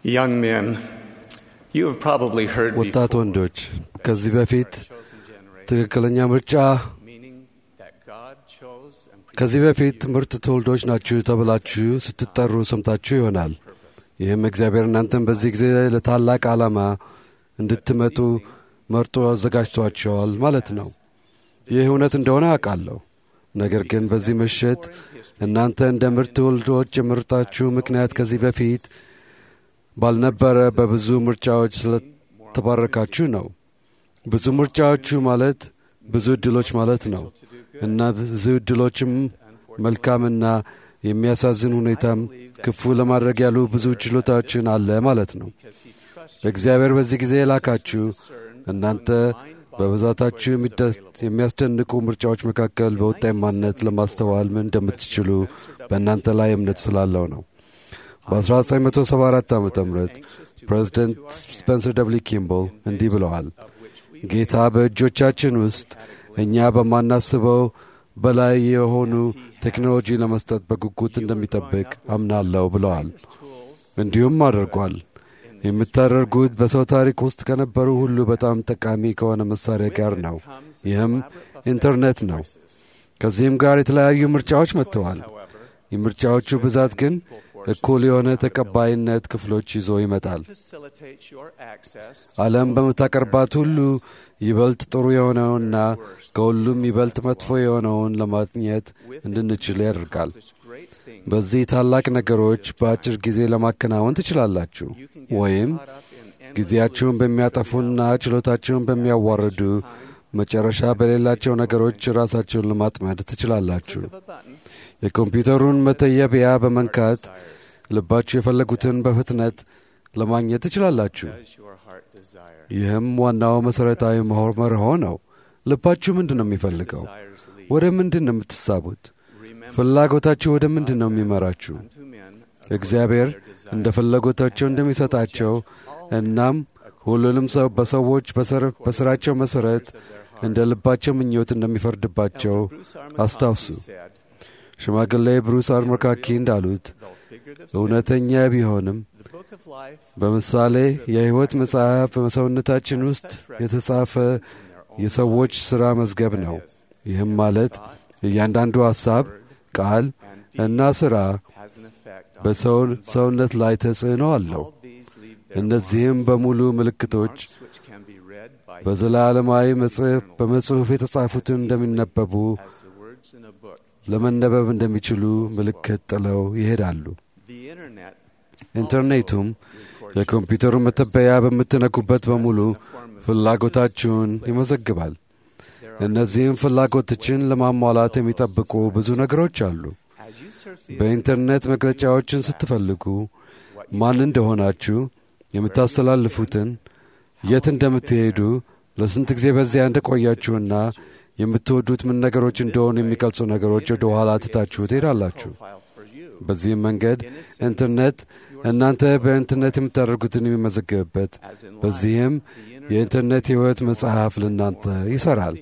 Young men, you have probably heard ወጣት before, ወንዶች ከዚህ በፊት chosen generation, ትክክለኛ ምርጫ meaning that God chose and ከዚህ በፊት ምርጥ ትውልዶች ናችሁ ተብላችሁ ስትጠሩ ሰምታችሁ ይሆናል። ይህም እግዚአብሔር እናንተን በዚህ ጊዜ ለታላቅ ዓላማ እንድትመጡ መርጦ አዘጋጅቷቸዋል ማለት ነው። ይህ እውነት እንደሆነ አውቃለሁ። ነገር ግን በዚህ ምሽት እናንተ እንደ ምርጥ ትውልዶች የምርጣችሁ ምክንያት ከዚህ በፊት ባልነበረ በብዙ ምርጫዎች ስለተባረካችሁ ነው። ብዙ ምርጫዎቹ ማለት ብዙ ዕድሎች ማለት ነው እና ብዙ ዕድሎችም መልካምና የሚያሳዝን ሁኔታም ክፉ ለማድረግ ያሉ ብዙ ችሎታዎችን አለ ማለት ነው። እግዚአብሔር በዚህ ጊዜ የላካችሁ እናንተ በብዛታችሁ የሚደ- የሚያስደንቁ ምርጫዎች መካከል በውጤታማነት ለማስተዋል ምን እንደምትችሉ በእናንተ ላይ እምነት ስላለው ነው። በ1974 ዓ ም ፕሬዚደንት ስፔንሰር ደብሊ ኪምቦል እንዲህ ብለዋል። ጌታ በእጆቻችን ውስጥ እኛ በማናስበው በላይ የሆኑ ቴክኖሎጂ ለመስጠት በጉጉት እንደሚጠብቅ አምናለሁ ብለዋል። እንዲሁም አድርጓል። የምታደርጉት በሰው ታሪክ ውስጥ ከነበሩ ሁሉ በጣም ጠቃሚ ከሆነ መሳሪያ ጋር ነው። ይህም ኢንተርኔት ነው። ከዚህም ጋር የተለያዩ ምርጫዎች መጥተዋል። የምርጫዎቹ ብዛት ግን እኩል የሆነ ተቀባይነት ክፍሎች ይዞ ይመጣል። facilitates your access ዓለም በምታቀርባት ሁሉ ይበልጥ ጥሩ የሆነውና ከሁሉም ይበልጥ መጥፎ የሆነውን ለማግኘት እንድንችል ያደርጋል። to great things በዚህ ታላቅ ነገሮች በአጭር ጊዜ ለማከናወን ትችላላችሁ፣ ወይም ጊዜያችሁን በሚያጠፉና ችሎታችሁን በሚያዋርዱ መጨረሻ በሌላቸው ነገሮች ራሳችሁን ለማጥመድ ትችላላችሁ። of a button የኮምፒውተሩን መተየቢያ በመንካት ልባችሁ የፈለጉትን በፍጥነት ለማግኘት ትችላላችሁ። as your heart desire. ይህም ዋናው መሠረታዊ መሆ- መርሆ ነው። ልባችሁ ምንድን ነው የሚፈልገው? Desires lead. ወደ ምንድን ነው የምትሳቡት? Remember ፍላጎታችሁ ወደ ምንድን ነው የሚመራችሁ? unto men እግዚአብሔር እንደ ፍላጎታቸው እንደሚሰጣቸው እናም ሁሉንም ሰው በሰዎች በስር- በሥራቸው መሠረት እንደ ልባቸው ምኞት እንደሚፈርድባቸው አስታውሱ። said, ሽማግሌ ብሩስ አርሞካኪ እንዳሉት though figurative, እውነተኛ ቢሆንም the book of life በምሳሌ የሕይወት መጽሐፍ በሰውነታችን ውስጥ የተጻፈ የሰዎች ሥራ መዝገብ ነው። ይህም ማለት እያንዳንዱ ሐሳብ፣ ቃል እና ሥራ has an effect on በሰው ሰውነት ላይ ተጽዕኖ አለው። all these leave their እነዚህም በሙሉ ምልክቶች marks which can be read by በዘላለማዊ መጽሐፍ በመጽሑፍ የተጻፉትን እንደሚነበቡ as the words in a book. ለመነበብ እንደሚችሉ ምልክት ጥለው ይሄዳሉ። The internet ኢንተርኔቱም የኮምፒውተሩ መተበያ በምትነኩበት በሙሉ ፍላጎታችሁን ይመዘግባል። እነዚህም ፍላጎቶችን ለማሟላት የሚጠብቁ ብዙ ነገሮች አሉ። as you surf the በኢንተርኔት መግለጫዎችን ስትፈልጉ ማን እንደሆናችሁ፣ የምታስተላልፉትን፣ የት እንደምትሄዱ፣ ለስንት ጊዜ በዚያ እንደቆያችሁና የምትወዱት ምን ነገሮች እንደሆኑ የሚገልጹ ነገሮች ወደ ኋላ ትታችሁ ትሄዳላችሁ። file for you በዚህም መንገድ ኢንተርኔት እናንተ በኢንተርኔት የምታደርጉትን የሚመዘገብበት as in በዚህም የኢንተርኔት ሕይወት መጽሐፍ ለእናንተ ይሠራል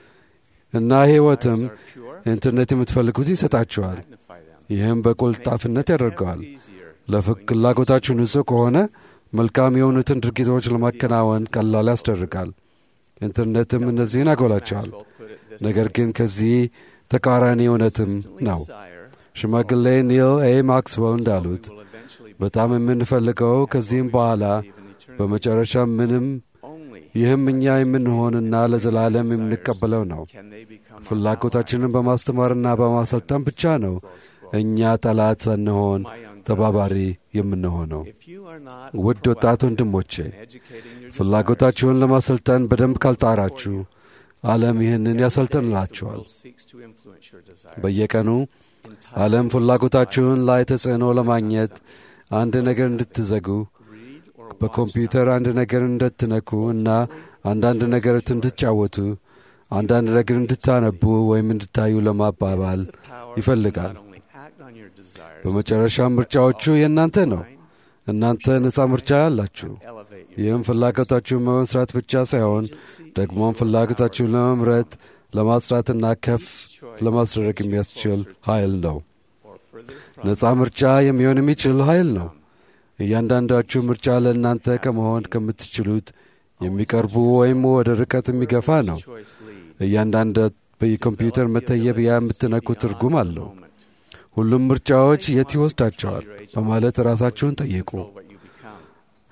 እና ሕይወትም pure ኢንተርኔት የምትፈልጉት ይሰጣችኋል። magnify them. ይህም በቁልጣፍነት ያደርገዋል። Easier ለፍላጎታችሁ ንጹሕ ከሆነ መልካም የሆኑትን ድርጊቶች ለማከናወን ቀላል ያስደርጋል። ኢንተርኔትም እነዚህን ያጎላቸዋል። will put it this ነገር ግን ከዚህ ተቃራኒ እውነትም ነው። desire ሽማግሌ ኒል ኤ ማክስዌል እንዳሉት will eventually በጣም የምንፈልገው ከዚህም በኋላ receive an eternity በመጨረሻ ምንም only ይህም እኛ የምንሆንና ለዘላለም የምንቀበለው ነው። can they become ፍላጎታችንን በማስተማርና በማሰልጠን ብቻ ነው እኛ ጠላት ሳንሆን ተባባሪ የምንሆነው። if you are not ውድ ወጣት ወንድሞቼ educating your ፍላጎታችሁን ለማሰልጠን በደንብ ካልጣራችሁ ዓለም ይህንን ያሰልጥንላችኋል። world seeks to influence your desire በየቀኑ ዓለም ፍላጎታችሁን ላይ ተጽዕኖ ለማግኘት አንድ ነገር እንድትዘጉ read or በኮምፒውተር አንድ ነገር እንድትነኩ እና አንዳንድ ነገር እንድትጫወቱ አንዳንድ ነገር እንድታነቡ ወይም እንድታዩ ለማባባል power ይፈልጋል። not only act on your desires በመጨረሻም ምርጫዎቹ የእናንተ ነው። እናንተ ነፃ ምርጫ አላችሁ። elevate your ይህም ፍላጎታችሁን በመስራት ብቻ ሳይሆን ደግሞም ፍላጎታችሁን ለመምረጥ ለማጽዳትና ከፍ ለማስደረግ የሚያስችል ኃይል ነው። or further ነፃ ምርጫ የሚሆን የሚችል ኃይል ነው። እያንዳንዳችሁ ምርጫ ለእናንተ ከመሆን ከምትችሉት የሚቀርቡ ወይም ወደ ርቀት የሚገፋ ነው። choice lead. እያንዳንድ በኮምፒውተር መተየቢያ የምትነኩ ትርጉም አለው። ሁሉም ምርጫዎች የት ይወስዳቸዋል በማለት ራሳችሁን ጠይቁ። Control what you become.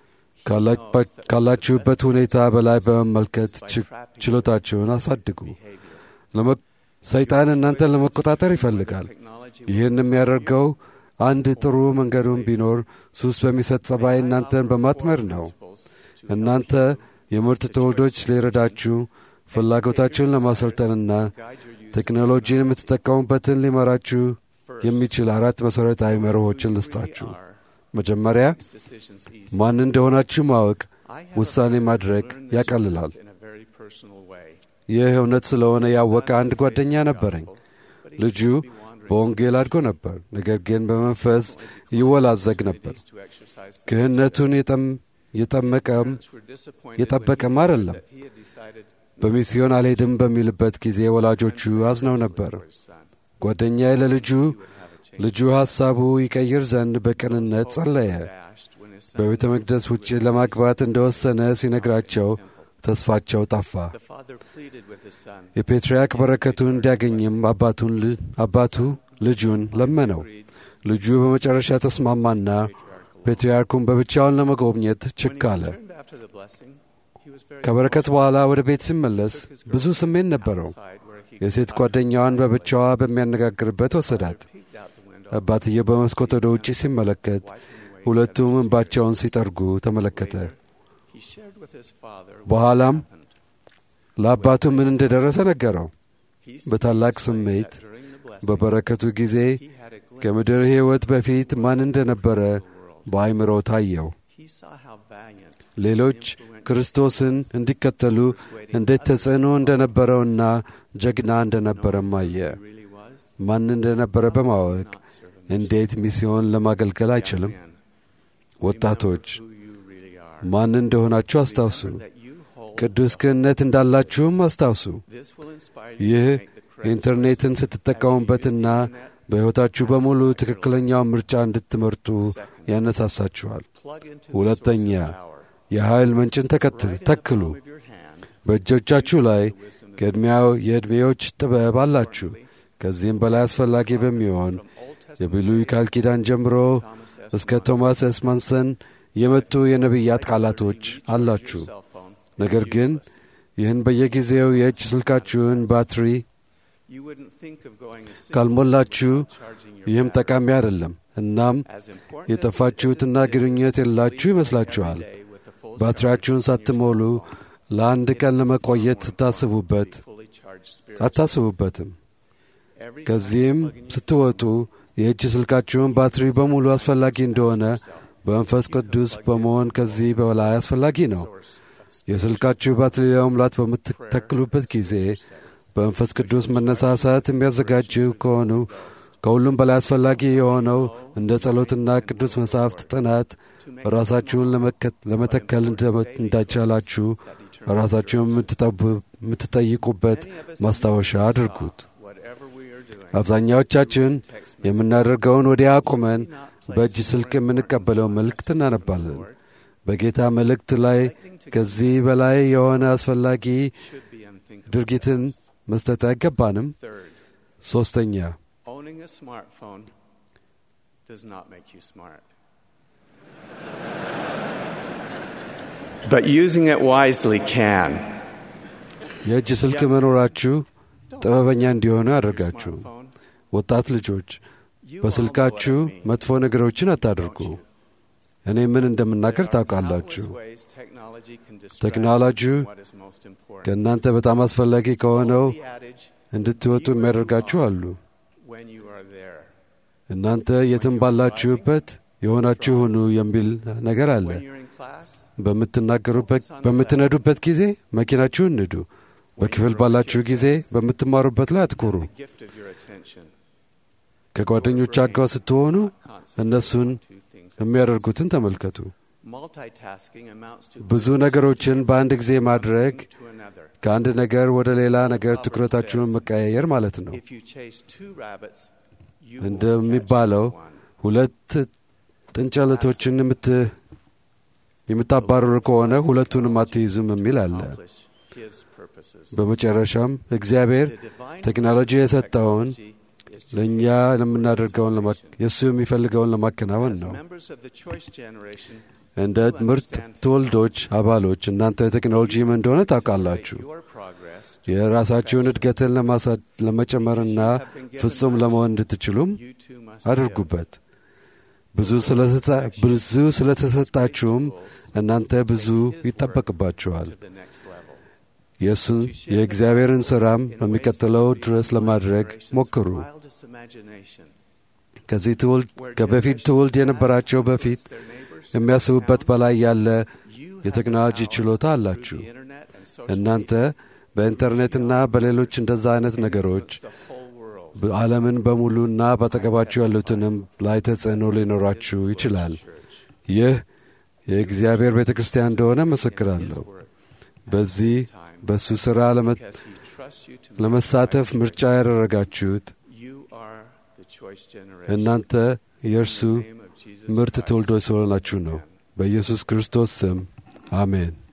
ካላ- ካላችሁበት ሁኔታ በላይ በመመልከት ች- ችሎታችሁን አሳድጉ። ለመ- ሰይጣን እናንተን ለመቆጣጠር ይፈልጋል። Technology ይህን የሚያደርገው አንድ ጥሩ መንገዱን ቢኖር ሱስ በሚሰጥ ጸባይ እናንተን በማጥመር ነው። እናንተ የምርጥ ትውልዶች ሊረዳችሁ ፍላጎታችሁን ለማሰልጠንና ቴክኖሎጂን የምትጠቀሙበትን ሊመራችሁ የሚችል አራት መሠረታዊ መርሆችን ልስጣችሁ። መጀመሪያ decisions easy. ማን እንደሆናችሁ ማወቅ I have ውሳኔ a friend who ማድረግ learned this ያቀልላል። in a very personal way. ይህ እውነት ስለሆነ ያወቀ አንድ ጓደኛ ነበረኝ። But he ልጁ seemed to be wandering. በወንጌል አድጎ ነበር፣ ነገር ግን በመንፈስ ይወላዘግ ነበር። Needs to exercise the ክህነቱን የጠም- የጠመቀም parents were disappointed የጠበቀም when he አይደለም። that he had decided በሚስዮን አልሄድም በሚልበት ጊዜ ወላጆቹ አዝነው ነበር። for his son. ጓደኛዬ ለልጁ He would have a change. ልጁ ሐሳቡ ይቀይር ዘንድ በቅንነት ጸለየ። Dashed when his son በቤተ መቅደስ ውጭ ለማግባት እንደወሰነ ሲነግራቸው ተስፋቸው ጠፋ። The father pleaded with his son. የፔትርያርክ በረከቱን እንዲያገኝም አባቱን ል- አባቱ ልጁን ለመነው። Agreed. ልጁ በመጨረሻ ተስማማና ፔትርያርኩን በብቻውን ለመጎብኘት When ችክ he አለ። returned after the blessing, he was very ከበረከት በኋላ ወደ ቤት ሲመለስ ብዙ ስሜት ነበረው። outside where he የሴት ጓደኛዋን በብቻዋ በሚያነጋግርበት ወሰዳት። peeked out the window. አባትየው በመስኮት ወደ ውጭ ሲመለከት wiping away ሁለቱም እንባቸውን ሲጠርጉ ተመለከተ። He shared with his father what በኋላም happened. ለአባቱ ምን እንደደረሰ ነገረው። He በታላቅ explained ስሜት that during the blessing, በበረከቱ ጊዜ he had a glimpse ከምድር ሕይወት በፊት ማን እንደነበረ of the world. በአይምሮ ታየው። He saw how valiant ሌሎች ክርስቶስን እንዲከተሉ እንዴት ተጽዕኖ እንደነበረውና ጀግና እንደነበረም አየ። he really was. ማን እንደነበረ በማወቅ Not serve him. እንዴት ሚስዮን ለማገልገል አይችልም? Young men, ወጣቶች remember who you really are. ማን እንደሆናችሁ አስታውሱ። Remember that you hold ቅዱስ ክህነት እንዳላችሁም አስታውሱ። This will inspire you ይህ to make the correct ኢንተርኔትን choices as you ስትጠቀሙበትና use the internet. በሕይወታችሁ በሙሉ ትክክለኛውን ምርጫ እንድትመርጡ ያነሳሳችኋል። Plug into the ሁለተኛ source of power. የኃይል ምንጭን ተከትል Right in the ተክሉ። palm of your hand, በእጆቻችሁ ላይ the wisdom of ከዕድሜያው የዕድሜዎች ጥበብ አላችሁ። Accordingly, ከዚህም በላይ አስፈላጊ በሚሆን from Old Testament የብሉይ ቃል ኪዳን ጀምሮ Thomas S. እስከ Monson, ቶማስ ኤስ ማንሰን የመጡ የነቢያት ቃላቶች recharge አላችሁ። your cell phone ነገር is ግን useless. ይህን በየጊዜው የእጅ ስልካችሁን ባትሪ You wouldn't think of going a single ካልሞላችሁ day without charging your ይህም battery. ጠቃሚ አይደለም። እናም As important የጠፋችሁትና as it is ግንኙነት to የላችሁ leave ይመስላችኋል። every day with a full ባትሪያችሁን charge on your ሳትሞሉ cell phone, ለአንድ it ቀን is ለመቆየት far more ስታስቡበት important to be fully charged spiritually. አታስቡበትም። Every ከዚህም time you plug in your ስትወጡ የእጅ ስልካችሁን ባትሪ በሙሉ አስፈላጊ እንደሆነ በመንፈስ ቅዱስ በመሆን ከዚህ በላይ አስፈላጊ ነው። source of የስልካችሁ ባትሪ ለመሙላት በምትተክሉበት ጊዜ በመንፈስ ቅዱስ መነሳሳት የሚያዘጋጅው ከሆኑ ከሁሉም በላይ አስፈላጊ የሆነው እንደ ጸሎትና ቅዱስ መጻሕፍት ጥናት ራሳችሁን ለመከት- ለመተከል እንደ- እንዳይቻላችሁ ራሳችሁን የምትጠቡ- የምትጠይቁበት ማስታወሻ አድርጉት። whatever we are doing. አብዛኛዎቻችን Text message. የምናደርገውን ወዲያ አቁመን በእጅ ስልክ የምንቀበለው መልእክት እናነባለን። በጌታ መልእክት ላይ ከዚህ በላይ የሆነ አስፈላጊ should be unthinkable. ድርጊትን መስጠት አይገባንም። Third, ሦስተኛ owning a smartphone does not make you smart. But using it wisely can. የእጅ ስልክ መኖራችሁ ጥበበኛ እንዲሆኑ ያደርጋችሁ። Smartphone, ወጣት ልጆች you all know በስልካችሁ what I mean. መጥፎ ነገሮችን አታድርጉ። እኔ ምን እንደምናገር There are ታውቃላችሁ። countless ways technology can distract ቴክኖሎጂው you from what is most important. ከእናንተ በጣም አስፈላጊ ከሆነው The adage, እንድትወጡ የሚያደርጋችሁ አሉ። when you are there. እናንተ የትም ባላችሁበት የሆናችሁ ሁኑ የሚል ነገር አለ። When you're in class, በምትናገሩበት በምትነዱበት ጊዜ መኪናችሁን ንዱ። በክፍል ባላችሁ ጊዜ በምትማሩበት ላይ አትኩሩ። the gift of your attention. ከጓደኞቻችሁ ጋር ስትሆኑ Concentrate እነሱን on two things. የሚያደርጉትን ተመልከቱ። Multitasking amounts to ብዙ ነገሮችን በአንድ ጊዜ ማድረግ one to another. ከአንድ ነገር ወደ ሌላ ነገር ትኩረታችሁን መቀያየር ማለት ነው። If you chase two rabbits, you won't እንደሚባለው catch one. ሁለት ጥንቸለቶችን የምት- የምታባርሩ ከሆነ ሁለቱንም አትይዙም የሚል አለ። accomplish His purposes. በመጨረሻም እግዚአብሔር The divine ቴክኖሎጂ የሰጠውን technology is to ለእኛ ለምናደርገውን ለማ- የእሱ የሚፈልገውን ለማከናወን As ነው። members of the choice generation, እንደ ምርት ትውልዶች አባሎች እናንተ ቴክኖሎጂ ምን እንደሆነ ታውቃላችሁ። your progress የራሳችሁን እድገትን ለማሳ- ለመጨመርና ፍጹም ለመሆን እንድትችሉም you too must አድርጉበት። ብዙ ስለተሰጣ- ብዙ ስለተሰጣችሁም እናንተ ብዙ ይጠበቅባችኋል። to the next level. የእሱን የእግዚአብሔርን ሥራም በሚቀጥለው ድረስ ለማድረግ ሞክሩ። Wildest imagination, ከዚህ ትውልድ where ከበፊት generations ትውልድ past የነበራቸው በፊት their neighbors, የሚያስቡበት በላይ ያለ you have የቴክኖሎጂ the power ችሎታ through አላችሁ። the internet and social እናንተ media በኢንተርኔትና በሌሎች እንደዛ አይነት ነገሮች influence the whole world. በዓለምን በሙሉና በአጠገባችሁ ያሉትንም ላይ ተጽዕኖ ሊኖራችሁ ይችላል። ይህ የእግዚአብሔር ቤተ ክርስቲያን እንደሆነ መሰክራለሁ። በዚህ በእሱ ሥራ ለመ- Because he trusts you to ለመሳተፍ make ምርጫ ያደረጋችሁት You are the choice generation. እናንተ የእርሱ In the name of Jesus ምርት Christ. ትውልዶች ስለሆናችሁ ነው። በኢየሱስ ክርስቶስ ስም አሜን።